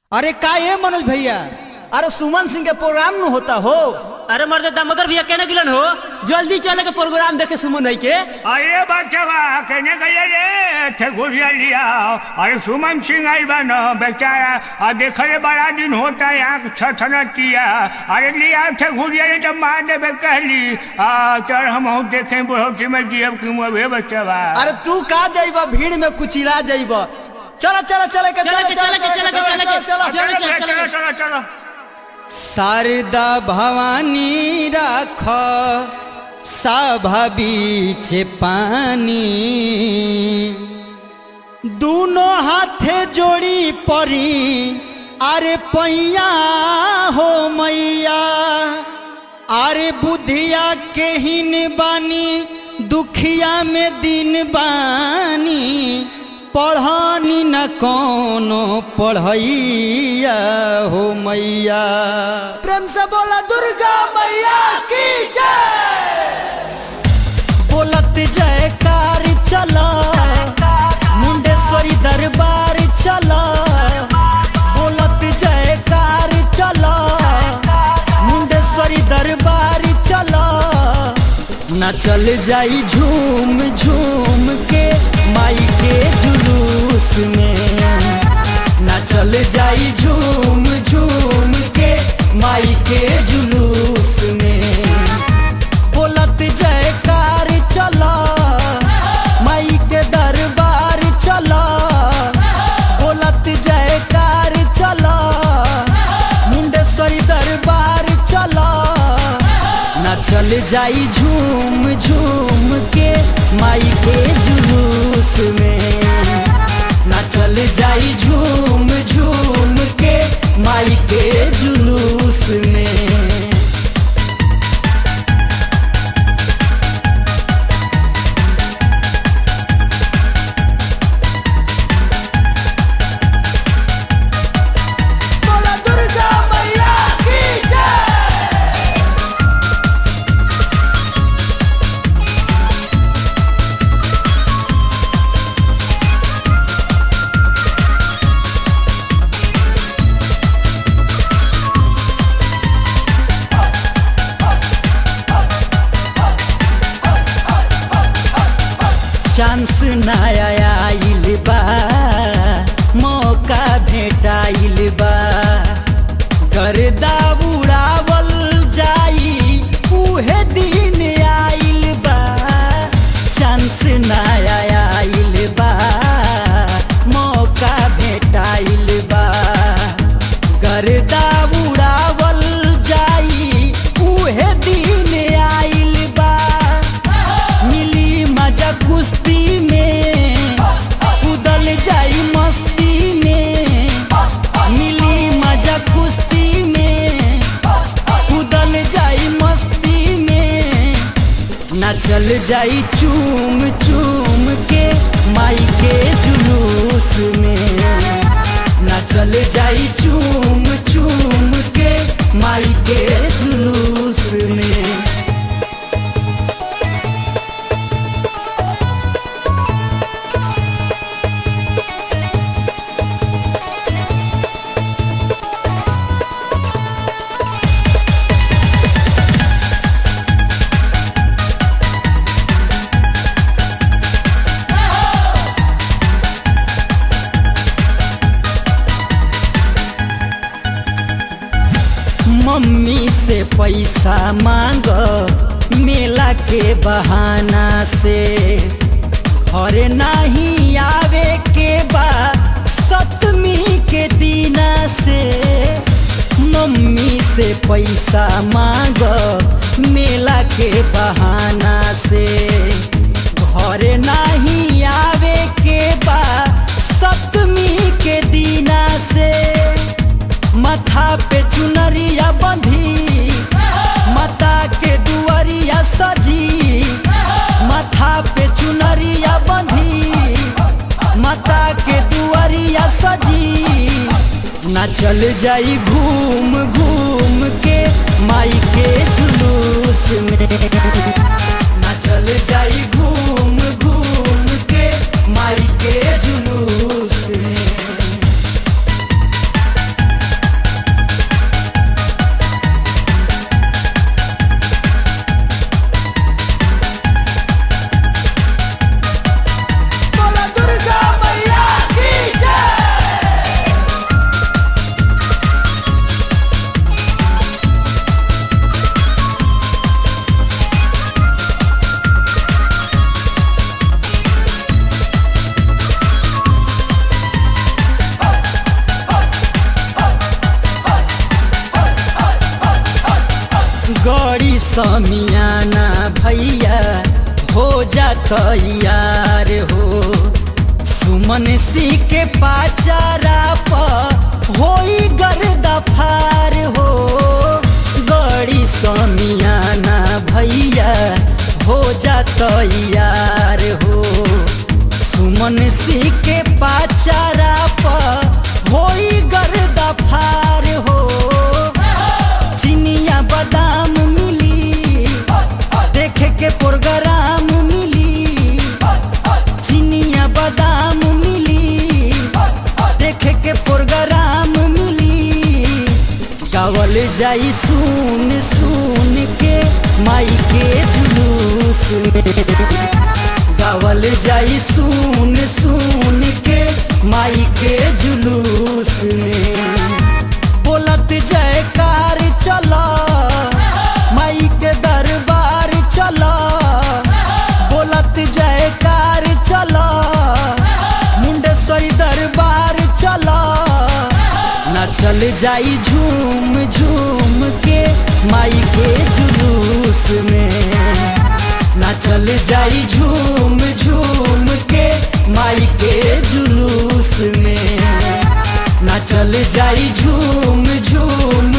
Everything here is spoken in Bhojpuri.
अरे का ये मनोज भैया अरे सुमन सिंह के प्रोग्राम में होता हो अरे मर्द दामोदर भैया कहने गिलन हो जल्दी चले के प्रोग्राम देखे सुमन है के अरे बच्चवा कहने गए रे ठेकुरिया लिया अरे सुमन सिंह आई बा न बेचारा और देखले बड़ा दिन होता है आँख छछनतिया अरे लिया ठेकुरिया ये जब मार देवे कहली आ चल हम हूँ देखें बुढ़ौती में जियब कि मुँह बच्चवा अरे तू का जाइब भीड़ में कुचिला जाइब चलो चलो चले के चले के चले के चले के चले के चलो चले चलो के चलो चलो चलो शारदा भवानी राख सभा बीच पानी दोनों हाथे जोड़ी परी अरे पैया हो मैया अरे बुधिया के हिन बानी दुखिया में दिन बानी पढ़ानी न कोनो पढ़ैया हो मैया प्रेम से बोला दुर्गा मैया की जय बोलत जयकार चला मुंडेश्वरी दरबार चला बोलत जयकार चला मुंडेश्वरी दरबार चला न चल जाई झूम झूम के माई के जुलूस में न चल जाई झूम झूम के माई के जुलूस में बोलत जयकार चला माई के दरबार चला बोलत जयकार चला मुंडेश्वरी दरबार चला न चल जाई झूम झूम के माई के जुलूस में न चल जाई झूम झूम के माई के जुलूस में बोला दुर्गा मैया की जय चांस नया आइल बा मौका भेटाइल बा गर्दा उड़ावल जाई उहे दिन आइल बा चांस नया आइल बा मौका भेटाइल बा गर्दा उड़ावल जाई उहे दिन आइल बा मिली मजा कुश्ती में कूदल जाई मस्ती में मिली मजा कुश्ती में कूदल जाई मस्ती में नचल जाई चूम चूम के माई के जुलूस में नचल जाई चूम चूम के माई के जुलूस में मम्मी से पैसा मांग मेला के बहाना से घरे नहीं आवे के बा सप्तमी के दीना से मम्मी से पैसा मांग मेला के बहाना से घरे नहीं आवे के बा सप्तमी के दीना से माथा पे चुनरिया बंधी माता के दुआरिया सजी माथा पे चुनरिया बंधी माता के दुआरिया सजी ना चल जाई घूम घूम के माई के जुलूस में ना चल जाई घूम घूम के माई के जुलूस में समियाना भैया हो जात यार हो सुमन सिंह के पाचारा प होई गर्दा फार हो गड़ी समियाना भैया हो जात यार हो सुमन सिंह के पाचारा प होई गर्दा फार हो चिनिया बादाम मिली देखे के प्रोग्राम मिली चिनिया बादाम मिली देखे के प्रोग्राम मिली गावल जाई सुन सुन के माई के जुलूस में गावल जाई सुन सुन के माई के जुलूस में बोलत जयकार चला माई के दरबार चला बोलत जयकार चला मुंडेश्वरी दरबार चला ना चल जाई झूम झूम के माई के जुलूस में ना चल जाई झूम झूम के माई के जुलूस में ना चल जाई झूम झूम